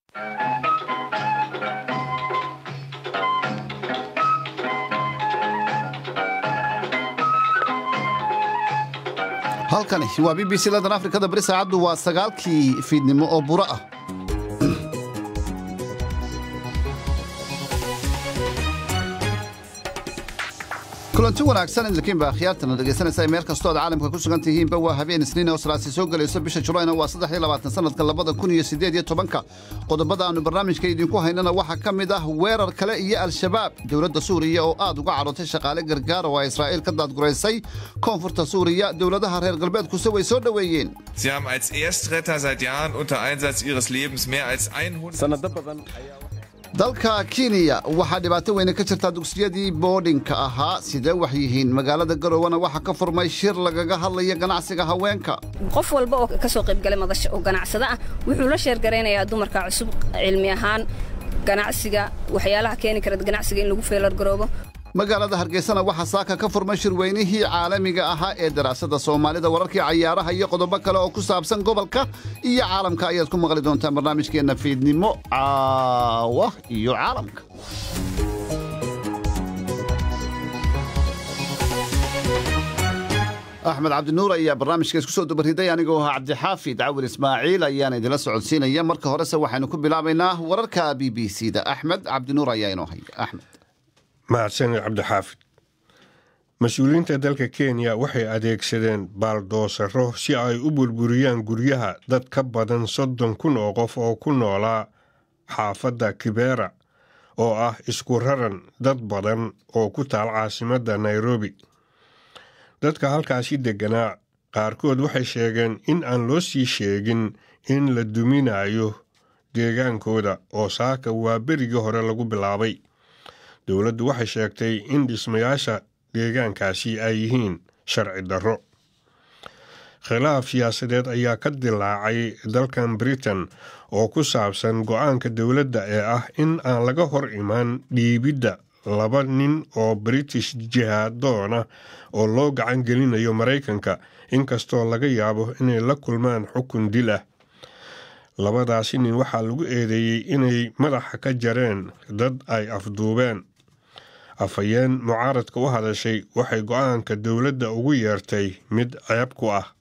halkani waa b b c ladan afrikada bari saacaddu waa sagaalkii fiidnimo oo buro ah kulanti wanaagsan idinkiinba akhyaartana dhegaysanaysa meel kastoo aad caalamka ku sugan tihiinba waa habeen isniin oo salaasi soo gelayso bisha julayna waa saddex iyo labaatan sanadka labada kun iyo siddeed iyo tobanka qodobada aannu barnaamijka idinku haynana waxaa ka mid ah weerar kale iyo al-shabaab dowladda suuriya oo aad uga cadhootay shaqaale gargaar oo ay israa'iil ka daadguraysay koonfurta suuriya dowladaha reer galbeedkuse way soo dhoweeyeen Sie haben als Erstretter seit Jahren unter Einsatz ihres Lebens mehr als 100 dalka kenya waxaa dhibaato weyne ka jirtaa dugsiyadii boodhinka ahaa sidee wax yihiin magaalada garowana waxaa ka furmay shir lagaga hadlaya ganacsiga haweenka qof walba oo ka soo qaybgalay madasha oo ganacsada ah wuxuu la sheergaraynayaa dumarka cusub cilmi ahaan ganacsiga waxyaalaha keeni kara ganacsiga in lagu feelargaroobo magaalada hargeysana waxaa saaka ka furmay shirweynihii caalamiga ahaa ee daraasada soomaalida wararkii cayaaraha iyo qodobo kale oo ku saabsan gobolka iyo caalamka ayaad ku maqli doontaan barnaamijkeenna fiidnimo caawa iyo caalamka axmed cabdinuur ayaa barnaamijka isku soo dabariday anigoo ahaa cabdixaafid cawil ismaaciil ayaana idinla socodsiinaya marka horese waxaynu ku bilaabaynaa wararka b b c da axmed cabdinuur ayaa inoo haya axmed mahadsanid cabdixaafid mas-uuliyiinta dalka kenya waxay adeegsadeen baaldoosaro si ay u burburiyaan guryaha dad ka badan soddon kun oo qof oo ku noolaa xaafadda kibera oo ah isku raran dad badan oo ku taal caasimadda nairobi dadka halkaasi degganaa qaarkood waxay sheegeen in aan loo sii sheegin in la duminayo deegaankooda oo saaka waa berigii hore lagu bilaabay dowladdu waxay sheegtay in dhismayaasha deegaankaasi ay yihiin sharci darro khilaaf siyaasadeed ayaa ka dilaacay dalkan britain oo ku saabsan go-aanka dowladda ee ah in aan laga hor imaan dhiibidda laba nin oo british jihaadoona oo loo gacan gelinayo maraykanka inkastoo laga yaabo inay la kulmaan xukun dil ah labadaasi nin waxaa lagu eedeeyey inay madaxa ka jareen dad ay afduubeen afhayeen mucaaradka u hadashay waxay go-aanka dowladda ugu yeertay mid ceeb ku ah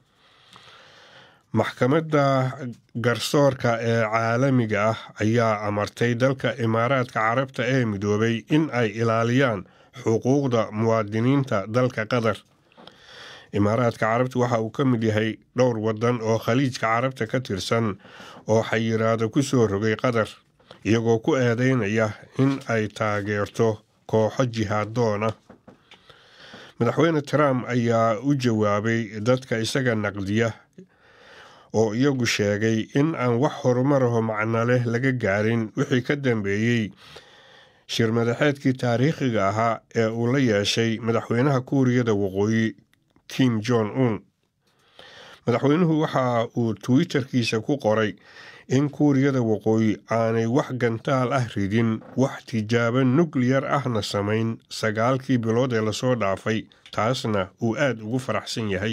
maxkamadda garsoorka ee caalamiga ah ayaa amartay dalka imaaraadka carabta ee midoobay in ay ilaaliyaan xuquuqda muwaadiniinta dalka qatar imaaraadka carabta waxa uu ka mid yahay dhowr waddan oo khaliijka carabta ka tirsan oo xayiraado ku soo rogay qatar iyagoo ku eedeynaya in ay taageerto kooxo jihaadoona madaxweyne trump ayaa u jawaabay dadka isaga naqdiya oo iyagu sheegay in aan wax horumaraho macno leh laga gaarin wixii ka dambeeyey shir madaxeedkii taariikhiga ahaa ee uu la yeeshay madaxweynaha kuuriyada waqooyi kim jon un madaxweynuhu waxa uu twitterkiisa ku qoray in kuuriyada waqooyi aanay wax gantaal ah ridin wax tijaabo nukliyar ahna samayn sagaalkii bilood ee lasoo dhaafay taasna uu aada ugu faraxsan yahay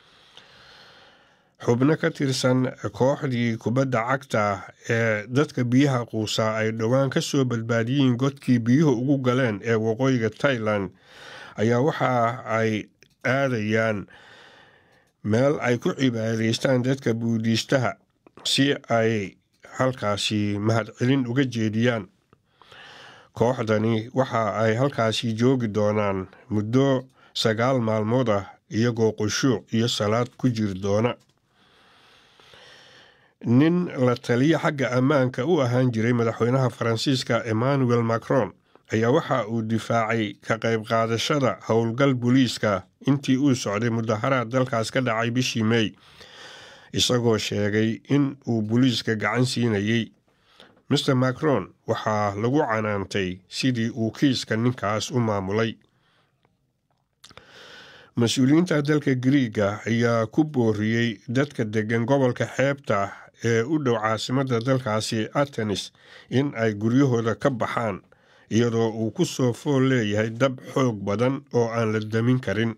xubno ka tirsan kooxdii kubadda cagta ee dadka biyaha quusaa ay dhowaan ka soo badbaadiyeen godkii biyuhu ugu galeen ee waqooyiga tailan ayaa waxa ay aadayaan meel ay ku cibaadaystaan dadka buudiistaha si ay halkaasi mahadcelin uga jeediyaan kooxdani waxa ay halkaasi joogi doonaan muddo sagaal maalmood ah iyagoo qushuuc iyo salaad ku jiri doona nin la taliya xagga ammaanka u ahaan jiray madaxweynaha faransiiska emmanuel macron ayaa waxa uu difaacay ka qayb qaadashada howlgal booliiska intii uu socday mudaharaad dalkaas ka dhacay bishii mey isagoo sheegay in uu booliiska gacan siinayey master macron waxaa lagu canaantay sidii uu kiiska ninkaas u maamulay mas-uuliyiinta dalka griiga ayaa ku booriyey dadka deggan gobolka xeebta ee u dhow caasimadda dalkaasi atenis in ay guryahooda ka baxaan iyadoo uu ku soo fool leeyahay dab xoog badan oo aan la damin karin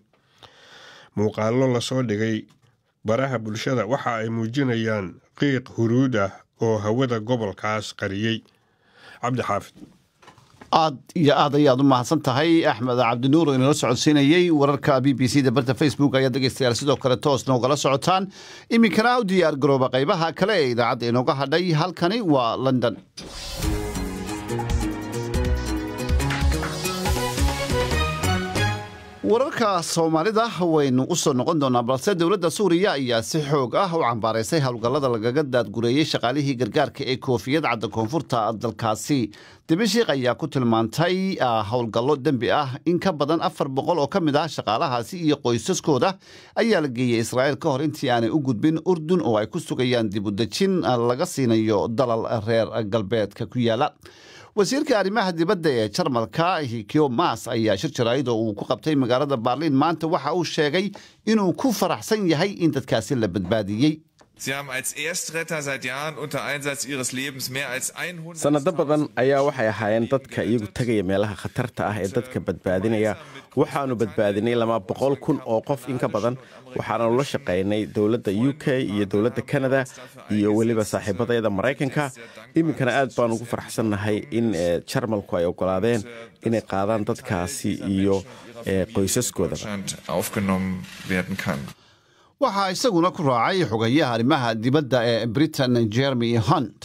muuqaallo lasoo dhigay baraha bulshada waxa ay muujinayaan qiiq huruud ah oo hawada gobolkaas qariyey cabdixaafid aad iyo aad ayaad u mahadsan tahay axmed cabdinuur oo inala socodsiinayey wararka b b c da barta facebook ayaa dhegeystayaal sidoo kale toos noogala socotaan iminkana u diyaar garooba qaybaha kale ee idaacadda inooga hadhay halkani waa london wararka soomaalida waynu u soo noqon doonaa balse dowladda suuriya ayaa si xoog ah u cambaaraysay howlgallada lagaga daadgureeyey shaqaalihii gargaarka ee koofiyad cadda koonfurta dalkaasi dimashiik ayaa ku tilmaantay howlgallo dembi ah in ka badan afar boqol oo ka mid ah shaqaalahaasi iyo qoysaskooda ayaa la geeyey israa'iil ka hor intii aanay u gudbin urdun oo ay ku sugayaan dibudejin laga siinayo dalal reer galbeedka ku yaala wasiirka arrimaha dibadda ee jarmalka hikio mas ayaa shir jaraa'id oo uu ku qabtay magaalada baarliin maanta waxa uu sheegay inuu ku faraxsan yahay in dadkaasi la badbaadiyey Sie haben als Erstretter seit Jahren unter Einsatz ihres Lebens mehr als 100 sanado badan ayaa waxay ahaayeen dadka iyagu tegaya meelaha khatarta ah ee dadka badbaadinaya waxaanu badbaadinay lama boqol kun oo qof in ka badan waxaanu la shaqaynay dowladda u k iyo dowladda kanada iyo weliba saaxiibadayada maraykanka iminkana aad baan ugu faraxsannahay in jarmalku ay ogolaadeen inay qaadaan dadkaasi iyo qoysaskoodaba Deutschland aufgenommen werden kann. waxaa isaguna ku raacay xogayaha arrimaha dibadda ee britain jeremy hunt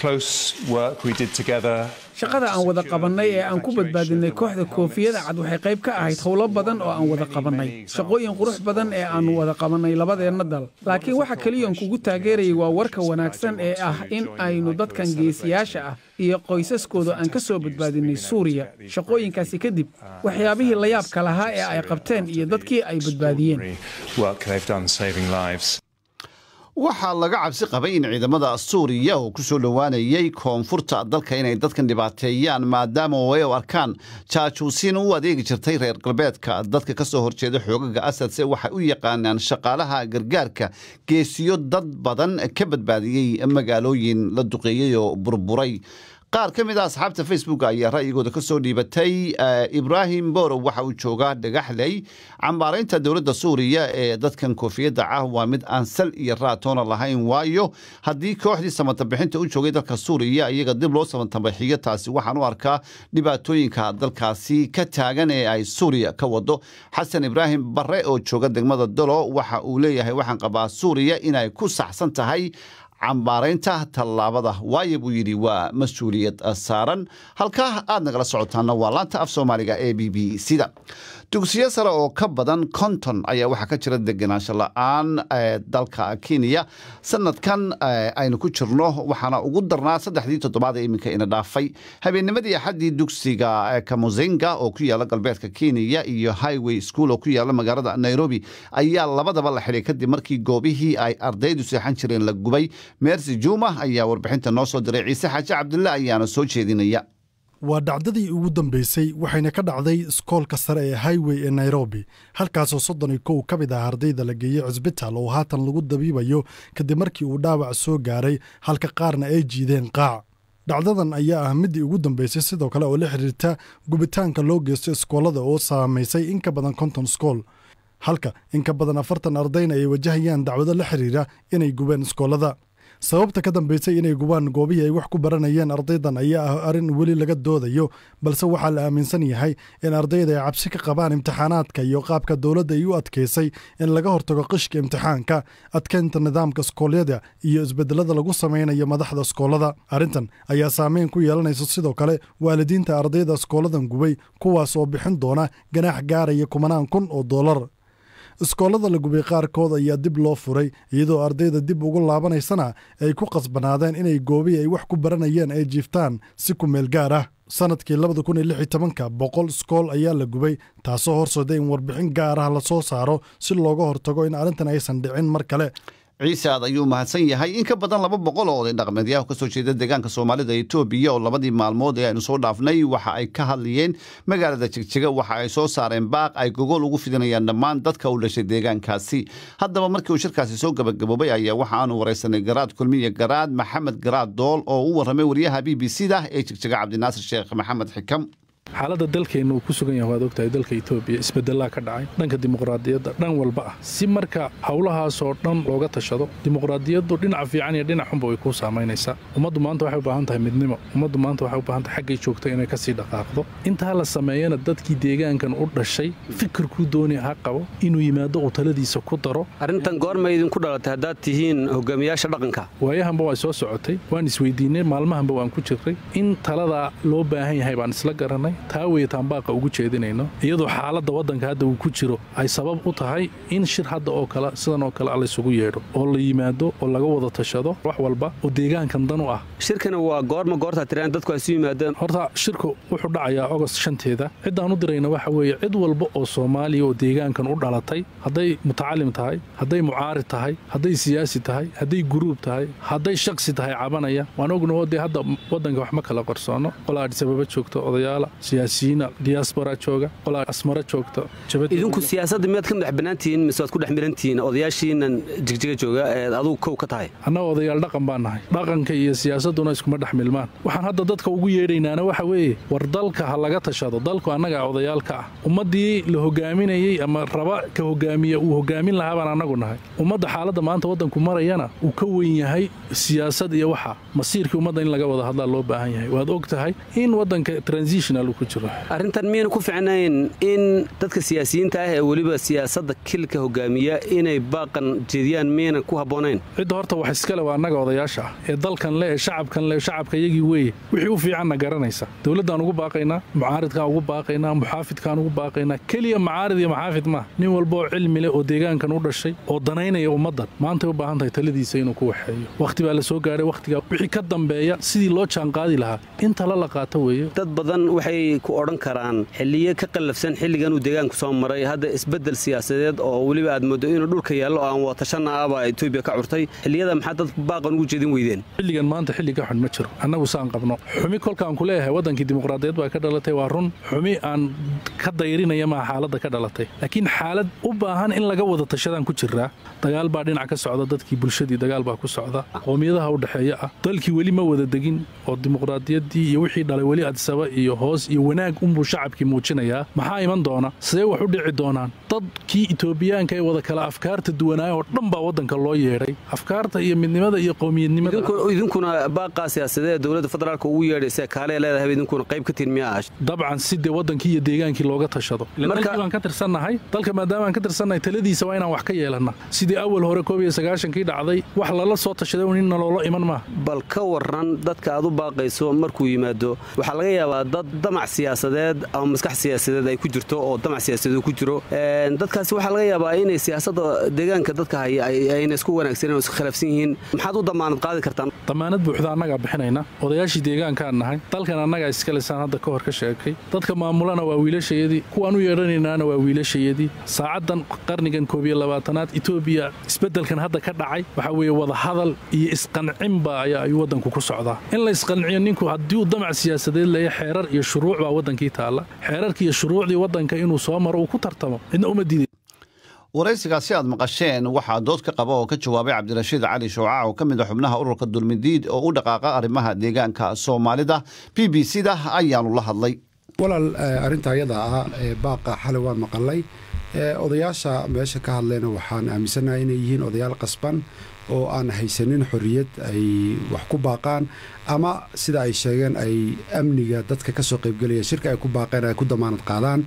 shaqada aan wada qabannay ee aan ku badbaadinay kooxda koofiyada cad waxay qayb ka ahayd howlo badan oo aan wada qabannay shaqooyin qurux badan ee aannu wada qabannay labadeenna dal laakiin waxa keliyoon kugu taageerayay waa warka wanaagsan ee ah in aynu dadkan geesiyaasha ah iyo qoysaskooda aan ka soo badbaadinay suuriya shaqooyinkaasi kadib waxyaabihii la yaabka lahaa ee ay qabteen iyo dadkii ay badbaadiyeen waxaa laga cabsi qabay in ciidamada suuriya oo ku soo dhowaanayay koonfurta dalka inay dadkan dhibaateeyaan maadaama ay u arkaan jaajuusiin u adeegi jirtay reer galbeedka dadka ka soo horjeeda xoogaga asadse waxay u yaqaanaan shaqaalaha gargaarka geesiyo dad badan ka badbaadiyey magaalooyin la duqeeyey oo burburay qaar ka mid a asxaabta facebook ayaa ra'yigooda ka soo dhiibatay ibraahim borow waxa uu joogaa dhagaxley cambaaraynta dowladda suuriya ee dadkan koofiyadda ah waa mid aan sal iyo raatoona lahayn waayo haddii kooxdii samantabixinta u joogay dalka suuriya iyaga dib loo samantabixiyo taasi waxaan u arkaa dhibaatooyinka dalkaasi ka taagan ee ay suuriya ka wado xasan ibraahim barre oo jooga degmada dolo waxa uu leeyahay waxaan qabaa suuriya inay ku saxsan tahay cambaaraynta tallaabada waayo buu yidhi waa mas-uuliyad saaran halkaa aad nagala socotaana waa laanta af soomaaliga ee b b c da dugsiyo sare oo ka badan konton ayaa waxaa ka jira degenaansho la-aan dalka kenya sanadkan aynu ku jirno waxaana ugu darnaa saddexdii toddobaad ee iminka ina dhaafay habeennimadii axaddii dugsiga kamuzinga oo ku yaala galbeedka kenya iyo highway school oo ku yaala magaalada nairobi ayaa labadaba la xidhay kadib markii goobihii ay ardaydu seexan jireen la gubay meersi juma ayaa warbixinta noo soo diray ciise xaaji cabdilla ayaana soo jeedinaya waa dhacdadii ugu dambaysay waxayna ka dhacday iskoolka sare ee highway ee nairobi halkaasoo soddon iyo kow ka mid ah ardayda la geeyey cusbitaal oo haatan lagu dabiibayo kadib markii uu dhaawac soo gaaray halka qaarna ay jiideen qaac dhacdadan ayaa ah middii ugu dambaysay sidoo kale oo la xidhiirta gubitaanka loo geysto iskoolada oo saamaysay in ka badan konton iskool halka in ka badan afartan ardayna ay wajahayaan dacwado la xidhiira inay gubeen iskoolada sababta ka dambaysay inay gubaan goobihii ay wax ku baranayeen ardaydan ayaa ah arrin weli laga doodayo balse waxaa la aaminsan yahay in ardayda ay cabsi ka qabaan imtixaanaadka iyo qaabka dowladda ay u adkaysay in laga hortago qishka imtixaanka adkeynta nidaamka iskoolyada iyo isbedelada lagu samaynayo madaxda iskoolada arrintan ayaa saameyn ku yeelanaysa sidoo kale waalidiinta ardayda iskooladan gubay kuwaas oo bixin doona ganaax gaaraya kumanaan kun oo dollar iskoolada la gubay qaarkood ayaa dib loo furay iyadoo ardayda dib ugu laabanaysana ay ku qasbanaadeen inay goobihii ay wax ku baranayeen ay jiiftaan si ku meel gaar ah sanadkii labada kun iyo lix iyo tobanka boqol iskool ayaa la gubay taasoo horseeday in warbixin gaar ah lasoo saaro si looga hortago in arrintan aysan dhicin mar kale ciise aad ayuu mahadsan yahay in ka badan laba boqol oo oday dhaqmeedyaha kasoo jeeda deegaanka soomaalida etoobiya oo labadii maalmood ee aynu soo dhaafnay waxa ay ka hadlayeen magaalada jegjega waxa ay soo saareen baaq ay gogol ugu fidinayaan dhammaan dadka u dhashay deegaankaasi haddaba markii uu shirkaasi soo gabagaboobay ayaa waxa aanu waraysanay garaad kulmiye garaad maxamed garaad dool oo u warramay wariyaha b b c da ee jegjega cabdinaasir sheekh maxamed xikam xaaladda dalkeenna uu ku sugan yahay waad ogtahay dalka etoobiya isbedelaa ka dhacay dhanka dimuqraadiyadda dhan walba ah si marka howlahaasoo dhan looga tashado dimuqraadiyaddu dhinaca fiican iyo dhinac xunba way kuu saamaynaysaa ummaddu maanta waxay u baahan tahay midnimo ummaddu maanta waxay u baahan tahay xaggay joogta inay kasii dhaqaaqdo intaa la sameeyana dadkii deegaankan u dhashay fikirkuu doonaya ha qabo inuu yimaado uu taladiisa ku daro arrintan goorma idinku dhalatay haddaad tihiin hogaamiyaasha dhaqanka waayahanba waa soo socotay waan isweydiinay maalmahanba waan ku jirray in taladaa loo baahan yahay baan isla garanay taa weye taanbaaqa ugu jeedinayno iyadoo xaaladda waddanka hadda uu ku jiro ay sabab u tahay in shir hadda oo kale sidan oo kale laysugu yeedho oo la yimaado oo laga wada tashado wax walba oo deegaankan dan u ah shirkana waa goorma goortaa tiraan dadku ay su yimaadeen horta shirku wuxuu dhacayaa ogost shanteeda ciddaan u dirayna waxa weeye cid walba oo soomaaliya oo deegaankan u dhalatay hadday mutacalim tahay hadday mucaarid tahay hadday siyaasi tahay hadday guruub tahay hadday shaksi tahay cabanaya waan ognaho dee hadda waddanka wax ma kala qarsoono qolaa adisababa joogta odayaala siyaasiyiina diyaasbara jooga qolaa asmara joogta idinku siyaasadda miyaad ka madax bannaantihiin mise waad ku dhex mirantihiin odayaashiinan jigjiga jooga eed adugu kow ka tahay annaga odayaal dhaqan baan nahay dhaqanka iyo siyaasadduna iskuma dhex milmaan waxaan hadda dadka ugu yeedhaynaana waxa weeye war dalka ha laga tashado dalku annaga odayaalka ah ummaddii la hogaaminayey ama raba ka hogaamiya uu hogaamin lahaa baan annagu nahay ummadda xaaladda maanta waddanku marayana uu ka weyn yahay siyaasad iyo waxa masiirkii ummadda in laga wada hadlaa loo baahan yahay waad og tahay in waddanka transitional uu ku jiro arrintan miyayna ku ficnayn in dadka siyaasiyiinta ah ee weliba siyaasadda kilka hogaamiya inay baaqan jeediyaan miyayna ku habboonayn cidda horta wax iskale waa annaga odayaasha ah ee dalkan le ee shacabkan le shacabka iyagii weeye wixii u fiicanna garanaysa dowladdaan ugu baaqaynaa mucaaridkaan ugu baaqaynaa muxaafidkaan ugu baaqaynaa keliya mucaarid iyo muxaafid maaha nin walba oo cilmi leh oo deegaankan u dhashay oo danaynaya ummaddan maantay u baahan tahay taladiisa inuu ku waxeeyo wakhti baa la soo gaadhay wakhtigaa wixii ka dambeeya sidii loo jaanqaadi lahaa in tala la qaato weeye dad badan waxay ku odhan karaan xilliye ka qallafsan xilligan uu deegaanku soo maray hadda isbeddel siyaasadeed oo weliba aad moodo inuu dhulka yaallo aan watashanna ahbaa etoobiya ka curtay xilliyada maxaa dad baaqan ugu jeedin weydeen xilligan maanta xilli ka xun ma jiro annagu saan qabno xumi kolkaan ku leeyahay waddankii dimuqraadiyad baa ka dhalatay waa run xumi aan ka dayrinaya maa xaaladda ka dhalatay laakiin xaalad u baahan in laga wada tashadaan ku jiraa dagaal baa dhinac ka socda dadkii bulshadii dagaal baa ku socda qoomiyadaha u dhexeeya ah dalkii weli ma wada degin oo dimuqraadiyaddii iyo wixii dhalay weli adsaba iyo hoos iyo wanaag unbuu shacabkii muujinayaa maxaa iman doona sidee wax u dhici doonaan dadkii etoobiyaanka ee wada kala afkaarta duwanaaya oo dhan baa waddanka loo yeedhay afkaarta iyo midnimada iyo qowmiyadnimada idinkuna baaqaa siyaasadee ee dowladda federaalka ugu yeedhaysa kaalee leedahay idinkuna qayb ka tihin miyaa ah dabcan si dee waddankii iyo deegaankii looga tashado dalkii baan ka tirsannahay dalka maadaama aan ka tirsannahay taladiisa waa inaan wax ka yeelanna sidii awal hore koob iyo sagaashankii dhacday wax lala soo tashaday nin naloola iman maaha bal ka waran dadka aad u baaqayso markuu yimaado waxaa laga yaabaa dad damac siyaasadeed ama maskax siyaasadeed ay ku jirto oo damac siyaasadeed ku jiro dadkaasi waxaa laga yaabaa inay siyaasadda deegaanka dadka haya ayna isku wanaagsanen oo isku khilaafsan yihiin maxaad u damaanad qaadi kartaan damaanad buuxda annagaa bixinayna odayaashii deegaankaan nahay dalkan annagaa iskalisaan hadda ka hor ka sheegay dadka maamulana waa wiilashayadii kuwaan u yeedhanaynaana waa wiilashayadii saacaddan qarnigan koob iyo labaatanaad etoobiya isbeddelkan hadda ka dhacay waxaa weeye wadahadal iyo isqancinba ayaa ayuu waddanku ku socdaa in la isqanciyo ninku haddii uu damac siyaasadeed leeya xeerar iyo shuruuc baa waddankii taalla xeerarkii iyo shuruucdii waddanka inuu soo maro uu ku tartamo cidna uma diiday waraysigaasi aad maqasheen waxaa dood ka qaba oo ka jawaabay cabdirashiid cali showcac oo ka mid a xubnaha ururka dulmidiid oo u dhaqaaqa arrimaha deegaanka soomaalida b b c da ayaanu la hadlay walaal arrinta ayada ah ee baaqa xalay waan maqalay odayaasha meesha ka hadlayna waxaan aaminsanahay inay yihiin odayaal qasban oo aan haysanin xorriyad ay wax ku baaqaan ama sida ay sheegeen ay amniga dadka ka soo qaybgelaya shirka ay ku baaqeen ay ku damaanad qaadaan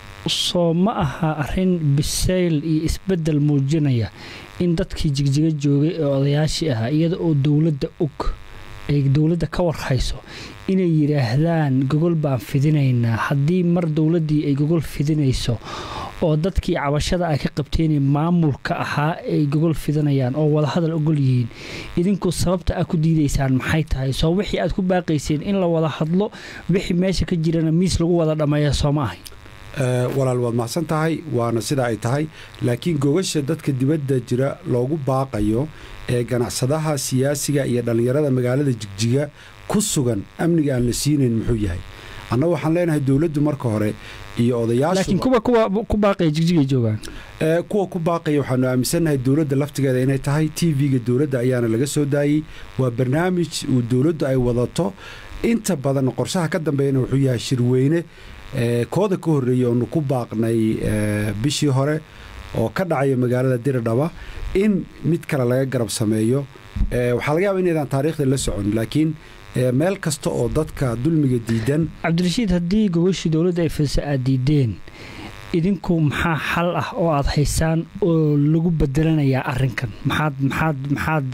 soo ma aha arrin bisayl iyo isbeddel muujinaya in dadkii jigjiga joogay ee odayaashii ahaa iyada oo dowladda og ay dowladda ka warhayso inay yidhaahdaan gogol baan fidinaynaa haddii mar dowladdii ay gogol fidinayso oo dadkii cabashada ay ka qabteenee maamulka ahaa ay gogol fidanayaan oo wadahadal ogol yihiin idinku sababta aad ku diidaysaan maxay tahay soo wixii aad ku baaqayseen in la wada hadlo wixii meesha ka jirana miis lagu wada dhammeeya soo ma ahay walaal waad macsan tahay waana sida ay tahay laakiin gogasha dadka dibadda jira loogu baaqayo ee ganacsadaha siyaasiga iyo dhallinyarada magaalada jigjiga ku sugan amniga aan la siinayn muxuu yahay annagu waxaan leenahay dowladdu marka hore iyo laakiin kuwa ku baaqaya jigjigay joogaan kuwa ku baaqaya waxaanu aaminsannahay dowladda laftigeeda inay tahay t v-ga dowladda ayaana laga soo daayey waa barnaamij uu dowladdu ay wadato inta badan qorshaha ka dambeeyana wuxuu yahay shirweyne kooda ka horreeyey oonu ku baaqnay bishii hore oo ka dhacaya magaalada diridhaba in mid kale laga garab sameeyo waxaa laga yaaba inaydaan taariikhda la socon laakiin meel kasta oo dadka dulmiga diidan cabdirashiid haddii gogashii dowladda ay fidisa aad diideen idinku maxaa xal ah oo aad haysaan oo lagu bedelanayaa arinkan maxaad maxaad maxaad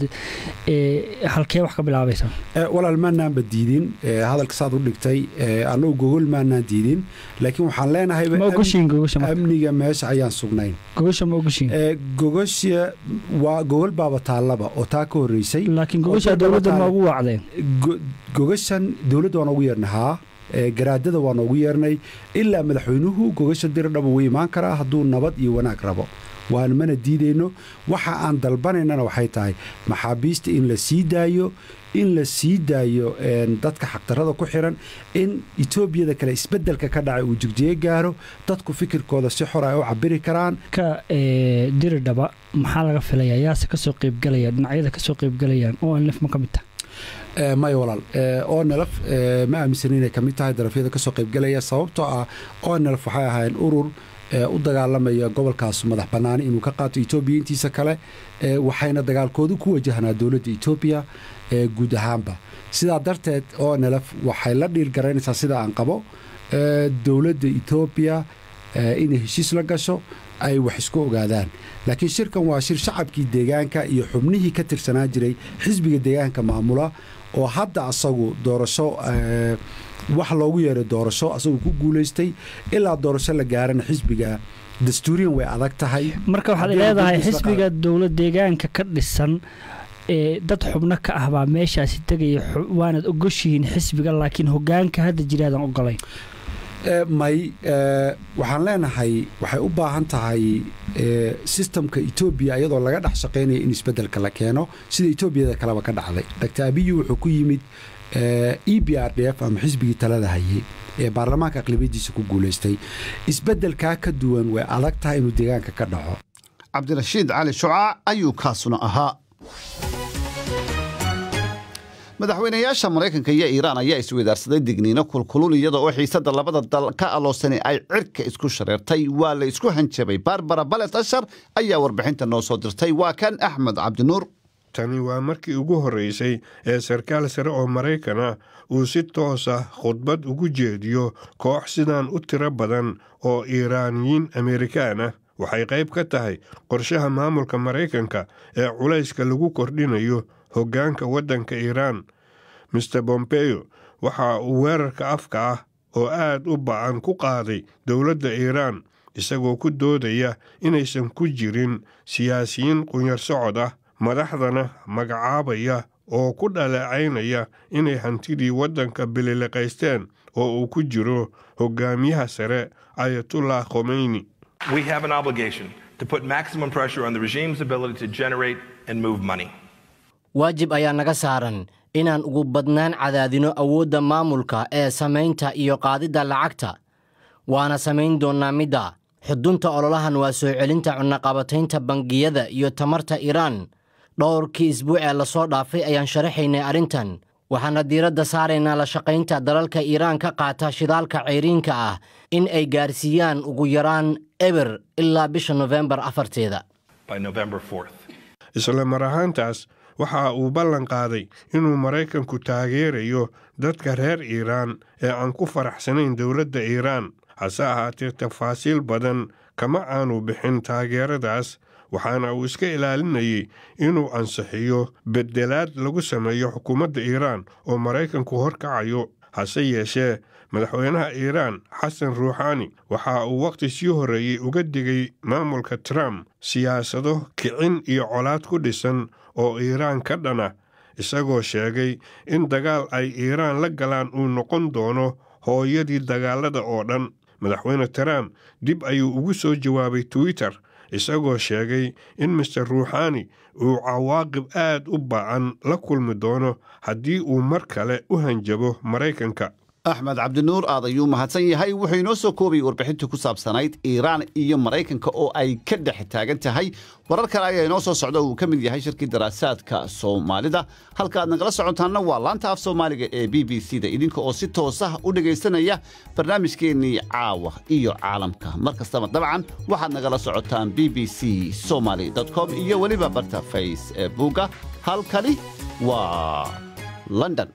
halkee wax ka bilaabaysaa walaal maanaanba diidin hadalka saad u dhigtay annagu gogol maanaan diidin laakiin waxaan leenahay amniga meesha ayaan sugnayn gogasha ma ogoshiin gogasha waa gogol baaba taallaba oo taa ka horreysay laakiin gogasha dowladda ma ugu waacdeen gogashan dowladda waan ugu yeernahaa garaadada waa noogu yeernay ilaa madaxweynuhu gogasha diridhaba wuu imaan karaa hadduu nabad iyo wanaag rabo waan mana diidayno waxa aan dalbanaynana waxay tahay maxaabiista in la sii daayo in la sii daayo dadka xaqdarrada ku xiran in etoobiyada kale isbeddelka ka dhacay uu jigjiye gaaro dadku fikirkooda si xor ay u cabiri karaan ka diridhaba maxaa laga filayaa yaase kasoo qeybgalaya dhinacyada kasoo qeybgalayaan oo anlef ma ka mid taha maya walaal onelf ma aaminsan inay ka mid tahay darafyada kasoo qaybgalaya sababtoo ah onelf waxay ahaayeen urur u dagaalamaya gobolkaas madax bannaani inuu ka qaato etoobiya intiisa kale waxayna dagaalkoodu ku wajahnaa dowladda etoobiya guud ahaanba sidaa darteed onelf waxay la dhiilgaraynaysaa sida aan qabo dowladda etoobiya inay heshiis la gasho ay wax isku ogaadaan laakiin shirkan waa shir shacabkii deegaanka iyo xubnihii ka tirsanaa jiray xisbiga deegaanka maamula oo hadda asagu doorasho wax loogu yeeray doorasho asagu ku guulaystay ilaa doorasho la gaarana xisbiga dastuuriyan way adag tahay marka waxaad leedahay xisbiga dowlad deegaanka ka dhisan dad xubno ka ah baa meeshaasi tegaya waanad ogoshihiin xisbiga laakiin hogaanka hadda jiraadan ogolayn may waxaan leenahay waxay u baahan tahay sistamka etoobiya iyadoo laga dhex shaqaynaya in isbeddelka la keeno sida etoobiyada kaleba ka dhacday dr abiyi wuxuu ku yimid e b r d f ama xisbigii talada hayay ee baarlamaanka aqlabiyadiisa ku guulaystay isbeddelkaa ka duwan way adag tahay inuu deegaanka ka dhaco cabdirashiid cali shucaa ayuu kaasuna ahaa madaxweynayaasha maraykanka iyo iiraan ayaa isweydaarsaday digniino kulkulul iyada oo xiisadda labada dal ka aloosani ay cirka isku shareertay waa la isku hanjabay barbara balet ashar ayaa warbixinta noo soo dirtay waa kan axmed cabdinuur tani waa markii ugu horreysay ee sarkaal sare oo maraykan ah uu si toos ah khudbad ugu jeediyo koox sidan u tiro badan oo iiraaniyiin amerikaan ah waxay qayb ka tahay qorshaha maamulka maraykanka ee culayska lagu kordhinayo hoggaanka waddanka iiraan mister bombeyo waxa uu weerarka afka ah oo aad u bacan ku qaaday dowladda iiraan isagoo ku doodaya inaysan ku jirin siyaasiyiin qunyar socod ah madaxdana magacaabaya oo ku dhaleecaynaya inay hantidii waddanka bililiqaysteen oo uu ku jiro hogaamiyaha sare ayatullah khomeyni We have an obligation to put maximum pressure on the regime's ability to generate and move money. waajib ayaa naga saaran inaan ugu badnaan cadaadino awoodda maamulka ee samaynta iyo qaadidda lacagta waana samayn doonnaa midda xudunta ololahan waa soo celinta cunaqabataynta bangiyada iyo tamarta iiraan dhowrkii isbuuc ee lasoo dhaafay ayaan sharaxaynay arrintan waxaana diiradda saaraynaa la shaqaynta dalalka iiraan ka qaata shidaalka cayriinka ah in ay gaarsiiyaan ugu yaraan eber ilaa bisha nofembar afarteeda by November 4th. isla mar ahaantaas waxa uu ballan qaaday inuu maraykanku taageerayo dadka reer iiraan ee aan ku faraxsanayn dowladda iiraan hase ahaatee tafaasiil badan kama aanu bixin taageeradaas waxaana uu iska ilaalinayay inuu ansixiyo beddelaad lagu sameeyo xukuumadda iiraan oo maraykanku horkacayo hase yeeshee madaxweynaha iiraan xasan ruuxaani waxa uu wakhti sii horreeyey uga digay maamulka trump siyaasado kicin iyo colaad ku dhisan oo iiraan ka dhana isagoo sheegay in dagaal ay iiraan la galaan uu noqon doono hooyadii dagaalada oo dhan madaxweyne trump dib ayuu ugu soo jawaabay twitter isagoo sheegay in mister ruuxaani uu cawaaqib aad u bacan la kulmi doono haddii uu mar kale u hanjabo maraykanka axmed cabdinuur aad ayuu mahadsan yahay wuxuu inoo soo koobayay warbixintii ku saabsanayd iiraan iyo maraykanka oo ay ka dhex taagan tahay warar kale ayaa inoo soo socda uu ka mid yahay shirkii daraasaadka soomaalida halka aad nagala socotaanna waa laanta af soomaaliga ee b b c da idinka oo si toosah u dhegaysanaya barnaamijkeennii caawa iyo caalamka mar kastaba dabcan waxaad nagala socotaan b b c somaly com iyo weliba barta facebooka halkani waa london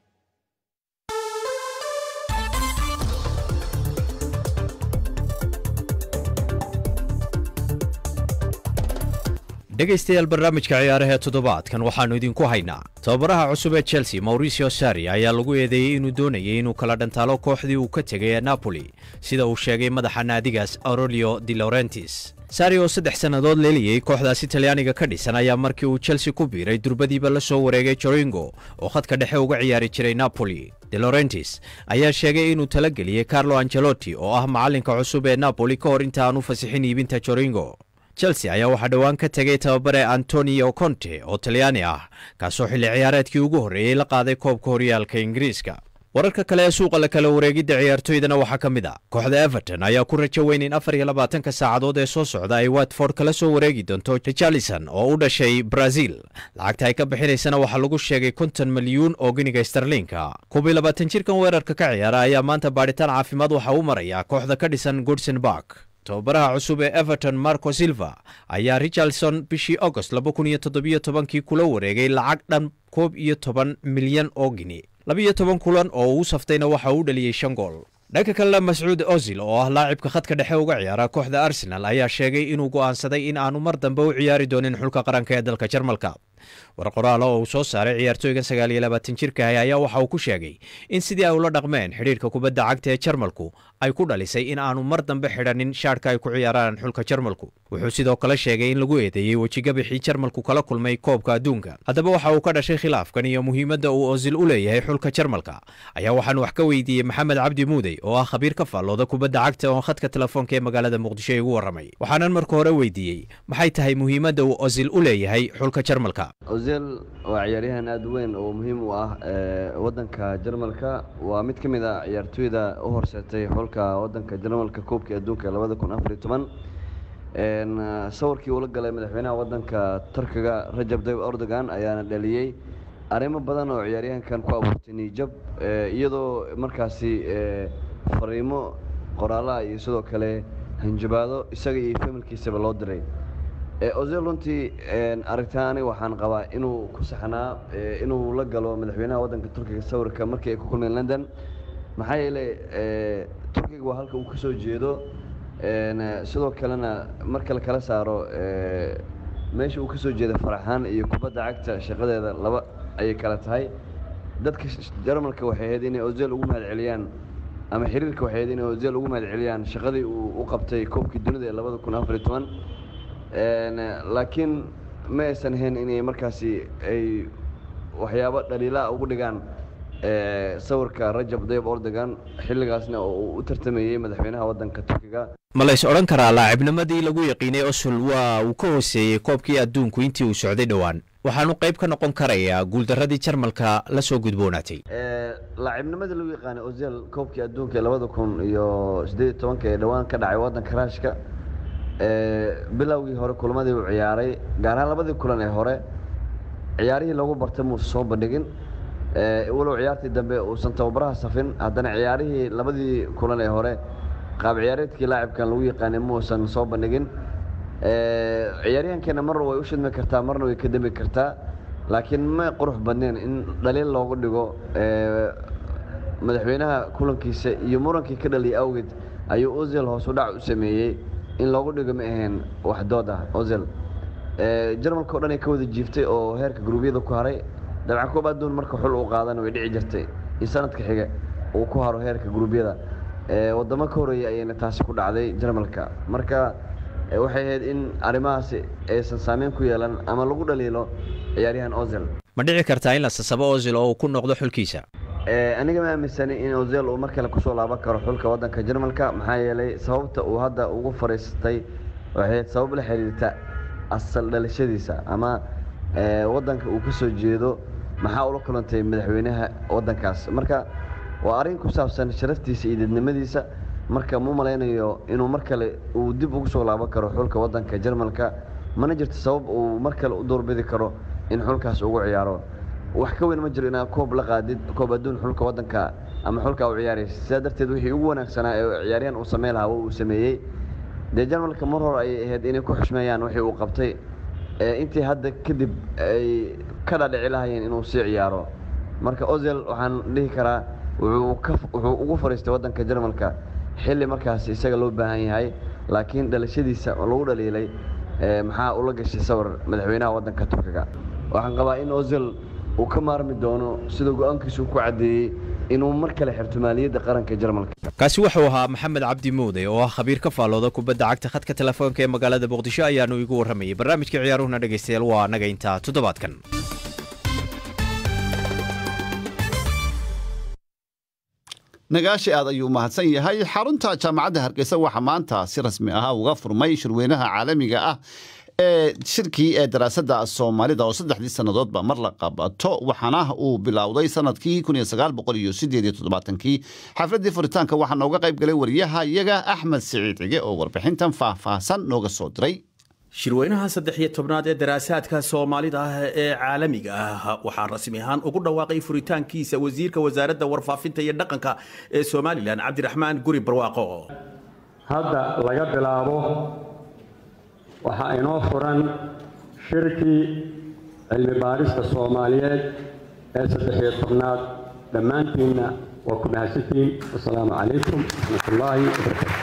dhegaystayaal barnaamijka ciyaaraha toddobaadkan waxaannu idinku haynaa tababaraha cusub ee chelsea mauricio sari ayaa lagu eedeeyey inuu doonayay inuu kala dhantaalo kooxdii uu ka tegay ee napoli sida uu sheegay madaxa naadigaas aurelio di laurentis sari oo saddex sannadood leeliyey kooxdaasi talyaaniga ka dhisan ayaa markii uu chelsea ku biiray durbadiiba la soo wareegay joringo oo khadka dhexe uga ciyaari jiray napoli de laurentis ayaa sheegay inuu talageliyey carlo angelotti oo ah macallinka cusub ee napoli ka hor inta aan u fasixin iibinta joringo chelsea ayaa waxaa dhowaan ka tegay tababare antonio conte oo talyaani ah kaasoo xilli ciyaareedkii ugu horreeyey la qaaday koobka horyaalka ingiriiska wararka kale ee suuqa la kala wareegidda ciyaartoydana waxaa ka mid a kooxda everton ayaa ku rajo weyn in afar iyo labaatanka saacadood ee soo socda ay watford kala soo wareegi doonto richarlison oo u dhashay brazil lacagta ay ka bixinaysana waxaa lagu sheegay konton milyuun oo giniga starliinka koob iyo labaatan jirkan weerarka ka ciyaara ayaa maanta baadhitaan caafimaad waxaa u maraya kooxda ka dhisan goodson bark tababaraha cusub ee everton marco silva ayaa richardson bishii agost kii kula wareegay lacag dhan koob iyo toban milyan oo gini labiyo toban kulan oo uu saftayna waxa uu dhaliyey shan gool dhanka kalena mascuud ozil oo ah laacibka khadka dhexe uga ciyaara kooxda arsenal ayaa sheegay inuu go'aansaday in aanu mar dambe u ciyaari doonin xulka qaranka ee dalka jarmalka war qoraala oo uu soo saaray ciyaartooygan sagaal iyo labaatan jirkaah ayaa waxa uu ku sheegay in sidii ay ula dhaqmeen xidhiirka kubadda cagta ee jarmalku ay ku dhalisay in aanu mar dambe xidhanin shaadhka ay ku ciyaaraan xulka jarmalku wuxuu sidoo kale sheegay in lagu eedeeyey wejigabixii jarmalku kala kulmay koobka adduunka haddaba waxa uu ka dhashay khilaafkan iyo muhiimadda uu osil u leeyahay xulka jarmalka ayaa waxaan wax ka weydiiyey maxamed cabdi muudey oo ah khabiir ka faallooda kubadda cagta oo khadka telefoonka ee magaalada muqdisho igu warramay waxaanan marka hore weydiiyey maxay tahay muhiimadda uu osil u leeyahay xulka jarmalka ozel waa ciyaaryahan aada weyn oo muhiim u ah wadanka jarmalka waa mid ka mid a ciyaartooyda u horseetay xulka wadanka jarmalka koobkii adduunka labada kun afariyo toban sawirkii uula galay madaxweynaha wadanka turkiga rajab tayyib erdogan ayaana dhaliyey arrimo badan oo ciyaaryahankan ku abuurtay niijab iyadoo markaasi fariimo qoraalaha iyo sidoo kale hanjabaado isaga iyo familkiisaba loo diray ozel runtii aragtaani waxaan qabaa inuu ku saxnaa inuu la galo madaxweynaha wadanka turkiga sawirka markii ay ku kulmeen london maxaa yeelay turkiga waa halka uu ka soo jeedo sidoo kalena marka la kala saaro meesha uu ka soo jeeda faraxaan iyo kubadda cagta shaqadeeda laba ayay kala tahay dadka jarmalka waxay ahayd inay ozel ugu mahad celiyaan ama xiriirka waxay ahayd inay ozel ugu mahad celiyaan shaqadii uu u qabtay koobkii dunida ee labada kun afariyo toban laakiin ma aysan ahayn inay markaasi ay waxyaabo dhaliilaa ugu dhigaan sawirka rajab dayib ordogan xilligaasna oo uu u tartamayey madaxweynaha wadanka turkiga ma lays odhan karaa laacibnimadii lagu yaqiinay osul waa uu ka hooseeyey koobkii adduunku intii uu socday dhowaan waxaanu qayb ka noqon karayaa guuldaradii jarmalka la soo gudboonaatay laacibnimadii lagu yaqaanay ozel koobkii adduunka ee labada kun iyo siddeed iyo tobanka ee dhowaan ka dhacay wadanka raashka bilowgii hore kulmadii uu ciyaaray gaar ahaan labadii kulan ee hore ciyaarihii lagu bartay muusa soo bandhigin walow ciyaartii dambe uusan tababaraha safin haddana ciyaarihii labadii kulan ee hore qaab ciyaareedkii laacibkan lagu yaqaanay muusan soo bandhigin ciyaaryahankeena marna way u shidmi kartaa marna way ka dembi kartaa laakiin ma qurux badneen in dhaliil loogu dhigo madaxweynaha kulankiisa iyo murankii ka dhaliyay awgeed ayuu ozel hoos u dhac u sameeyey in loogu dhigo ma ahayn wax dood ah ozel jarmalka o dhan ay ka wada jiiftay oo heerka guruubyada ku haray dabcan koob adduun marka xul uu qaadana way dhici jirtay in sanadka xiga uu ku haro heerka guruubyada wadamo ka horeeyay ayayna taasi ku dhacday jarmalka marka waxay ahayd in arrimahaasi aysan saameyn ku yeelan ama lagu dhaliilo ciyaaryahan ozel ma dhici kartaa in la sasabo ozil oo uu ku noqdo xulkiisa aniga ma aaminsani in ozel uu mar kale kusoo laaban karo xulka wadanka jarmalka maxaa yeelay sababta uu hadda ugu fariistay waxay ahayd sabab la xiriirta asal dhalashadiisa ama wadanka uu ka soo jeedo maxaa ula kulantay madaxweynaha wadankaas marka waa arrin ku saabsan sharaftiisa iyo dadnimadiisa marka mu malaynayo inuu mar kale uu dib ugu soo laaban karo xulka waddanka jarmalka mana jirto sabab uu mar kale u doorbidi karo in xulkaas ugu ciyaaro wax ka weyn ma jiro inaad koob la qaadid koob adduun xulka waddanka ama xulka u ciyaaraysa sidaa darteed wixii ugu wanaagsanaa ee ciyaaryahan uu sameyn lahaa uu sameeyey dee jarmalka mar hore ayay ahayd inay ku xushmeeyaan wixii uu qabtay intii hadda kadib ay ka dhadhici lahayeen inuu sii ciyaaro marka ozel waxaan dhihi karaa wuxuu ugu fariistay waddanka jarmalka xilli markaas isaga loo baahan yahay laakiin dhalashadiisa oo lagu dhaliilay maxaa ula gashay sawir madaxweynaha waddanka turkiga waxaan qabaa in ozel uu ka maarmi doono sida go-aankiisu ku caddeeyey inuu mar kale xirto maaliyadda qaranka jarmalka kaasi wuxuu ahaa maxamed cabdi muude oo ah khabiir ka faallooda kubadda cagta khadka telefoonka ee magaalada muqdisho ayaanu igu warramayay barnaamijka ciyaaruhuna dhegaystayaal waa annaga intaa toddobaadkan nagaashi aad ayuu mahadsan yahay xarunta jaamacadda hargeysa waxaa maanta si rasmi ah uga furmay shirweynaha caalamiga ah ee shirkii ee daraasadda soomaalida oo saddexdii sannadoodba mar la qabato waxaana uu bilowday sanadkii kii xafladdii furitaanka waxaa nooga qayb galay wariyaha iyaga axmed siciid cige oo warbixintan faahfaahsan nooga soo diray shirweynaha saddex iyo tobnaad ee daraasaadka soomaalida ah ee caalamiga ah waxaa rasmi ahaan ugu dhawaaqay furitaankiisa wasiirka wasaaradda warfaafinta iyo dhaqanka ee somalilan cabdiraxmaan guri barwaaqo hadda laga bilaabo waxaa inoo furan shirkii cilmi baarista soomaaliyeed ee saddex-iyo tobnaad dhammaantiinna waa ku mahadsantiin wasalaamu calaykum waraxmatullaahi wabarakatu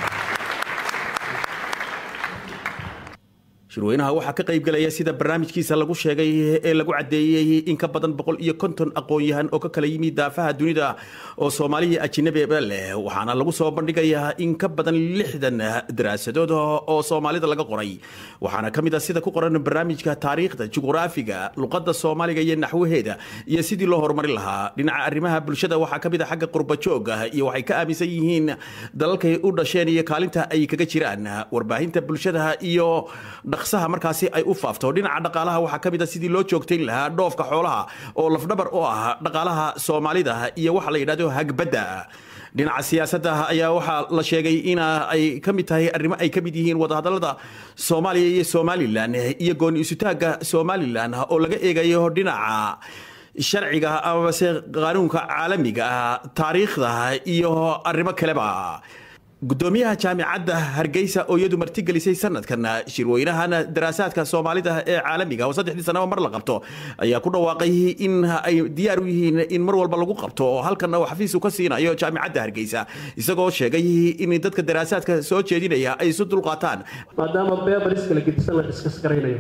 shirweynaha waxaa ka qaybgalaya sida barnaamijkiisa lagu sheegay ee lagu caddeeyey in ka badan boqol iyo konton aqoon-yahan oo ka kala yimid daafaha dunida oo soomaaliya ajinabiba leh waxaana lagu soo bandhigayaa in ka badan lixdan daraasadood oo soomaalida laga qoray waxaana ka mid ah sida ku qoran barnaamijka taariikhda juqraafiga luqadda soomaaliga iyo naxwaheeda iyo sidii loo horumarin lahaa dhinaca arrimaha bulshada waxaa ka mid ah xagga qurbajooga iyo waxay ka aaminsan yihiin dalalkay u dhasheen iyo kaalinta ay kaga jiraan warbaahinta bulshada iyo dhaqsaha markaasi ay u faafto dhinaca dhaqaalaha waxaa ka mid a sidii loo joogtayn lahaa dhoofka xoolaha oo lafdhabar u ah dhaqaalaha soomaalida iyo waxa la yidhahdo hagbadda dhinaca siyaasadda ayaa waxaa la sheegay in ay ka mid tahay arrimo ay ka mid yihiin wadahadallada soomaaliya iyo somalilan iyo gooni isutaagga somalilan oo laga eegayo dhinaca sharciga amase qaanuunka caalamiga ah taariikhda iyo arrimo kaleba gudoomiyaha jaamicadda hargeysa oo iyadu martigelisay sanadkan shirweynahan daraasaadka soomaalida ee caalamiga oo saddexdii sanaba mar la qabto ayaa ku dhawaaqay in ay diyaar u yihiin in mar walba lagu qabto oo halkan uu xafiis ka siinayo jaamicadda hargeysa isagoo sheegay in dadka daraasaadka soo jeedinaya ay isu dulqaataan maadaama beebariska la gedisan la diskas garaynayo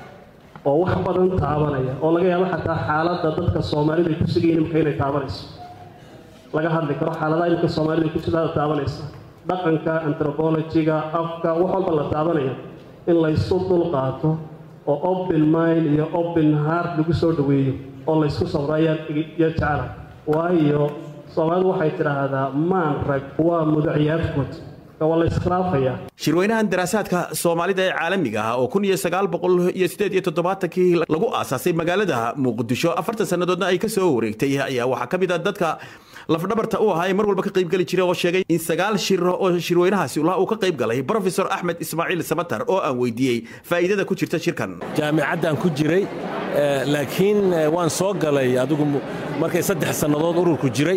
oo wax badan taabanaya oo laga yaabo xataa xaaladda dadka soomaalida ay ku sugayiin imika inay taabanayso laga hadli karo xaaladaha imika soomaalida ay ku sugaada taabanaysa dhaqanka antropologiga afka wax walba la taabanaya in laysu dulqaato oo open mind iyo open heart lagu soo dhoweeyo oo laysku sabro ayaan iyo jecela waayo soomaalidu waxay tidhaahdaa maan rag waa mudaciyaadkood waa la iskhilaafaya shirweynahan daraasaadka soomaalida ee caalamiga ah oo kun iyo sagaal boqol iyo sideed iyo toddobaatankii lagu aasaasay magaalada muqdisho afartan sannadoodna ay ka soo wareegtay ayaa waxaa ka mid ah dadka lafdhabarta u ahaa ee mar walba ka qayb geli jiray oo sheegay in sagaal shir oo shirweynahaasi ulaha uu ka qayb galay profesor axmed ismaaciil samatar oo aan weydiiyey faa'iidada ku jirta shirkan jaamicaddaan ku jiray laakiin waan soo galay adigu markay saddex sannadood ururku jiray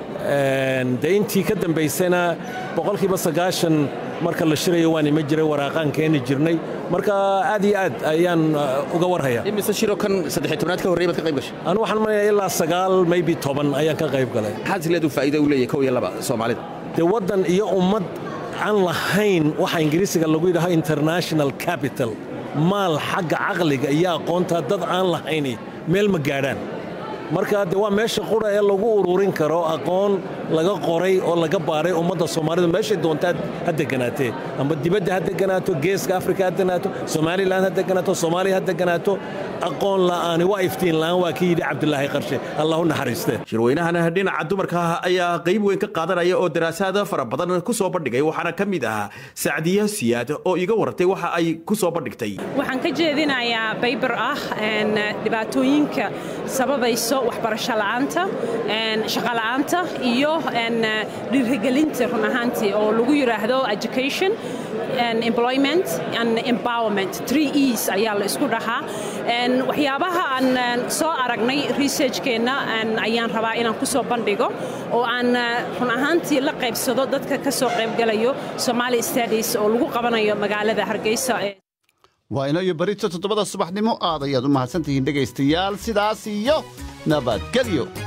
dee intii ka dambaysana boqolkiiba sagaashan marka la shirayo waan ima jiray waraaqaan keeni jirnay marka aad iyo aad ayaan uga warhaya imise shiro kan saddex tobnaad ka horreey baad ka qayb gashay anu waxaan manayaa ilaa sagaal maybe toban ayaan ka qayb galay maxaad isleedu faa'iido u leeyahay kow iyo laba soomaalida dee waddan iyo ummad aan lahayn waxa ingiriisiga lagu yidhaho international capital maal xagga caqliga iyo aqoonta dad aan lahayni meel ma gaadhaan marka de waa meesha qura ee lagu ururin karo aqoon laga qoray oo laga baaray ummadda soomaalida meeshay doontaa ha deganaatee amba dibadda ha deganaato geeska afrika ha deganaato somalilan ha deganaato soomaaliya ha deganaato aqoon la'aani waa iftiin la'aan waa ka yidhi cabdulaahi qarshe allah u naxariiste shirweynahan dhinaca dumarka ayaa qayb weyn ka qaadanaya oo daraasaad fara badan ku soo bandhigay waxaana ka mid ah sacdiyo siyaad oo iga wartay waxa ay ku soo bandhigtay waxaan ka jeedinayaa baybar ah dhibaatooyinka sababayso waxbarasho la'aanta shaqo la'aanta iyo dhiirigelinta run ahaantii oo lagu yidhaahdo education employment and empowerment three e's ayaa la isku dhahaa waxyaabaha aan soo aragnay researchkeenna ayaan rabaa inaan ku soo bandhigo oo aan run ahaantii la qaybsado dadka ka soo qaybgalayo somali studies oo lagu qabanayo magaalada hargeysa waa ino iyo barito toddobada subaxnimo aad ayaad u mahadsantihiin dhegaystayaal sidaas iyo nabadgelyo